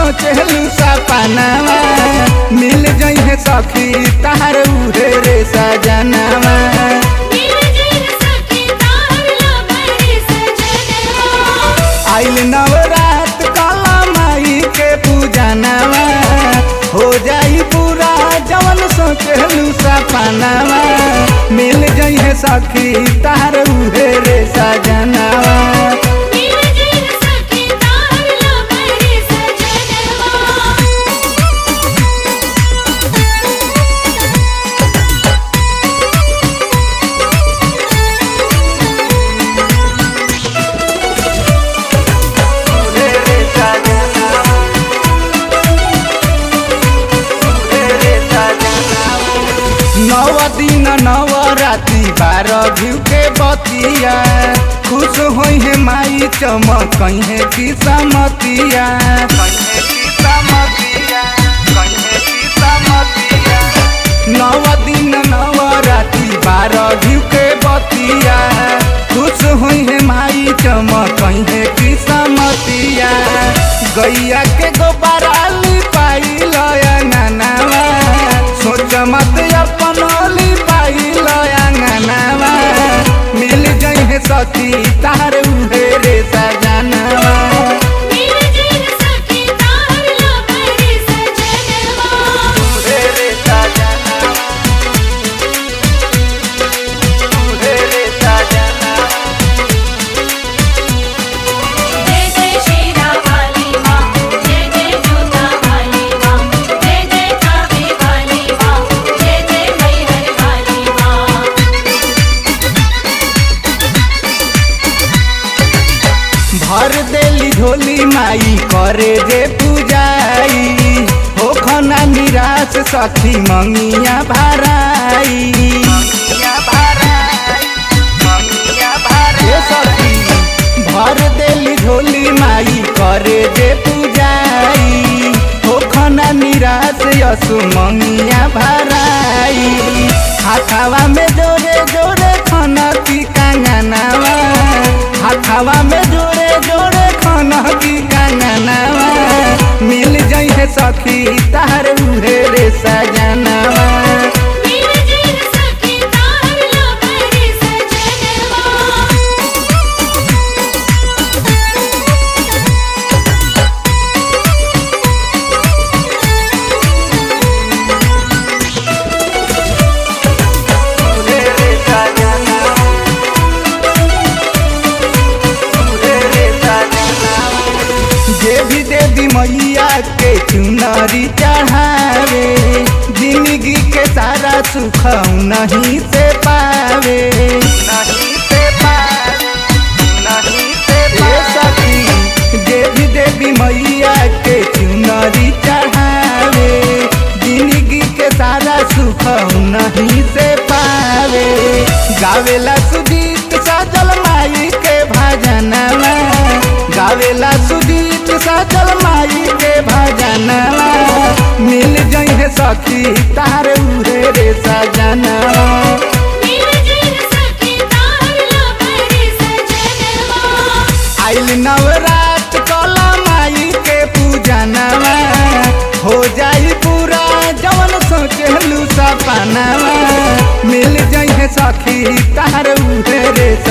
सोचलू सपनावा मिल जइहे सखी तार उहे रे सजनावा मिल जइह सखी तार लभरे सजनवा आइल नवरात काला माई के पूजनावा हो जाई पूरा जवन सोचलू सपनावा मिल जइहे सखी तार उहे रे सजनावा मिल जइह सखी तार लभरे सजनवा नव दिन नव राति बारह घिउ के बतिया खुश होइ है माई चमक है किस्मतिया नव दिन नव राति बारह घिउ के बतिया खुश होइ है माई चमक है किस्मतिया गैया के गोबराली पाई लया नानावा सोच मत अपन ली पाई लया नानावा मिल जइहे सखी तार उहे रे सजनावा मिल जइह सखी तार लभरे सजनवा उहे रे सजनावा उहे रे सजनावा जय जय शेरा वाली माँ जय जय जोता वाली माँ जय जय कावे वाली माँ जय जय मैहर वाली माँ भर देली झोली माई करे जे पूजाई हो खना निराश सखी मंगिया भराई ए सखी भर देली झोली माई करे जे पूजाई हो खना निराश यसु मंगिया भराई हाथावा में जोरे जोरे खना की कांगनावा हाथावा में जोरे जोरे खना की कांगनावा मिल जइहे सखी तार उहे रे सजनावा मिल जइह सखी तार लभरे सजनवा जे भी देवी मैया के चुनरी चढ़ावे जिंदगी के सारा सुख नहीं से पावे नहीं से पावे नहीं से सखी जे भी देवी मैया के चुनरी चढ़ावे जिंदगी के सारा सुख नहीं से पावे गावेला सुजीत सजल माई के भजनवा गावेला सुजीत सजल माई के भजनवा मिल जइहे सखी तार उहे रे सजनवा मिल जइह सखी तार लभरे सजनवा आइल नवरात कला माई के पूजनवा हो जाई पूरा जवन सोचलू सपनावा मिल जइहे सखी तार उहे रे